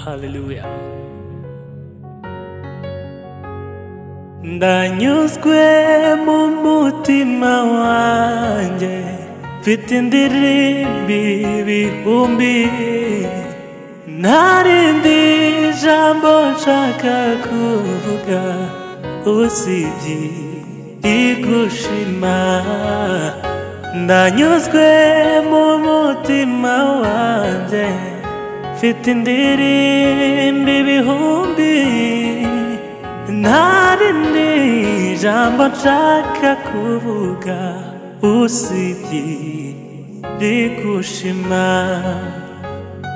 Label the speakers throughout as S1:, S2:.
S1: Hallelujah. ndanyuzwe mu mutima wanjye mfite indirimbi bihumbi ntarindi jambo nshaka kuvuga usibye igushima ndanyuzwe mu mutima wanjye mfite indirimbi bihumbi ntarindi jambo nshaka kuvuga usibye rigushima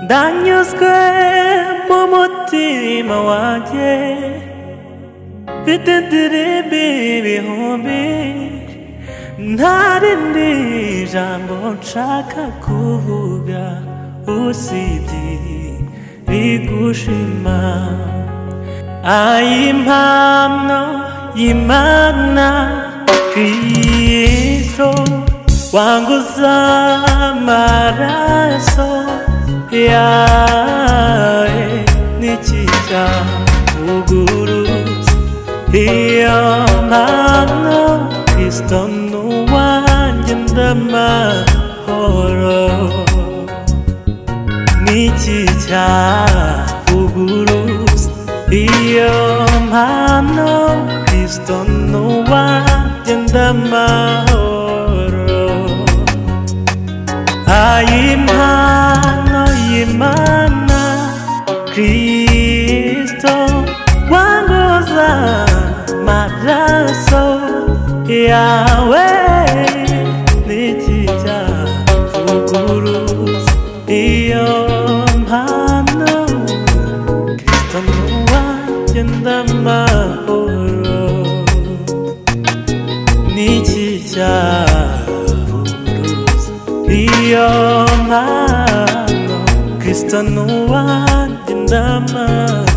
S1: ndanyuzwe mu mutima wanjye mfite indirimbi ibihumbi ntarindi jambo nshaka kuvuga usibye rigushima impano y'Imana Kristo wanguza amaraso yawe n'ikicavuguruza iyo mpano Kristo ni uwanjye ndamahoro n'iki cyavuguruza iyo mpano kristo ni uwanjye ndamahoro ayi mpano y'imana kristo wanguza amaraso yawe n'ikicavuguruza iyo mpano Tanua yenda mahoro n'iki cyavuguruza iyo mpano kristo nuwa yenda mahoro